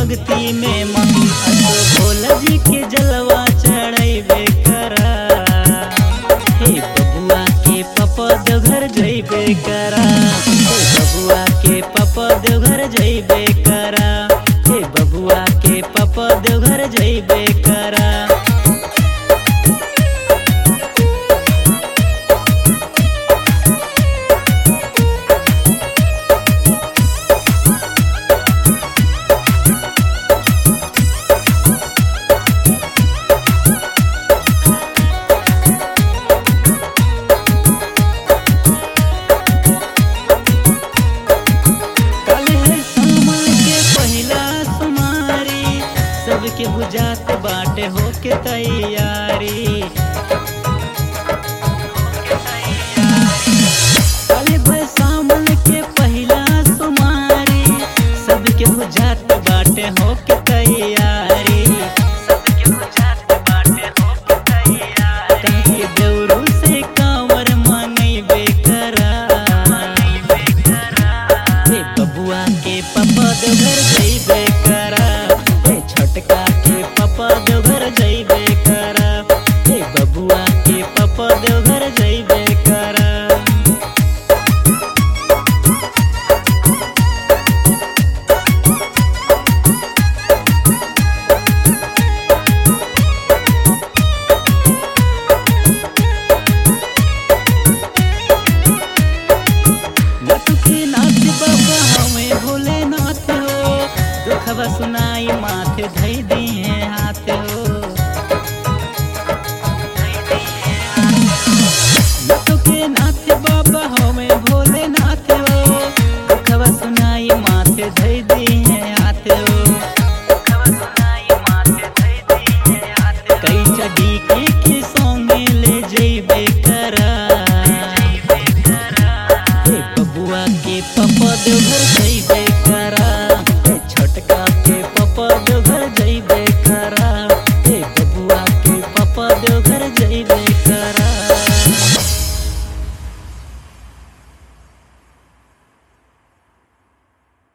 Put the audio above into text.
भक्ति में मन असो भोला जी के जलवा चढ़ैबे करा हे बबुआ के पपा देवघर जइबे करा हे बबुआ के पपा देवघर जइबे करा हे बबुआ के पपा देवघर जइबे करा कल है सावन के पहिला सुमारी सबके बुझात बाटे होके तैयारी कल है सावन के पहिला सुमारी सबके बुझात बाटे होके तैयारी सबके बुझात बाटे होके तैयारी काहे देवरू से कांवर मंगैबे करा हे बबुआ के पपा देवघर जइबे करा हे छोटका के पपा देवघर जइबे करा हे बबुआ के पपा देवघर जइबे करा लटुके नाथ बाबा हमें भोलेनाथ हो दुखवा सुनाई माथे धई दिए हाथ हो